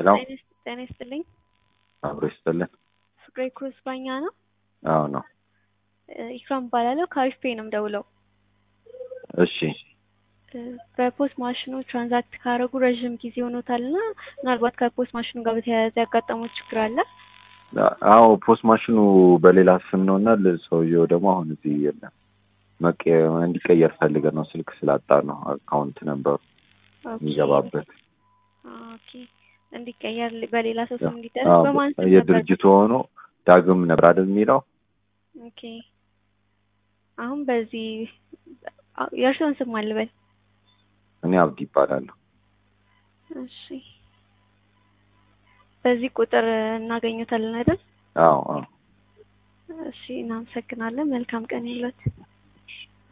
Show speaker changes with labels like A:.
A: ሄሎ
B: ጤና ይስጥልኝ።
A: አብሮ ይስጥልን።
B: ፍቅሬ ክሩዝ ባኛ ነው።
A: አዎ ነው።
B: ኢክራም እባላለሁ። ከአሪፍ ፔ ነው የምደውለው።
A: እሺ
B: በፖስት ማሽኑ ትራንዛክት ካደረጉ ረዥም ጊዜ ሆኖታል እና ምናልባት ከፖስት ማሽኑ ጋር በተያያዘ ያጋጠመው ችግር አለ?
A: አዎ ፖስት ማሽኑ በሌላ ስም ነው እና ሰውየው ደግሞ አሁን እዚህ የለም። መቀ- እንዲቀየር ፈልገን ነው ስልክ ስላጣ ነው አካውንት ነበሩ የሚገባበት
B: ኦኬ እንዲቀየር በሌላ ሰው ስም እንዲደረግ
A: አዎ፣
B: በማን ስም ነበር?
A: የድርጅቱ ሆኖ ዳግም ነበር አይደል የሚለው
B: ኦኬ አሁን በዚህ የእርስዎን ስም አልበል።
A: እኔ አብዲ ይባላለሁ።
B: እሺ በዚህ ቁጥር እናገኙታለን አይደል?
A: አዎ አዎ
B: እሺ እናመሰግናለን። መልካም ቀን ይሁንልዎት።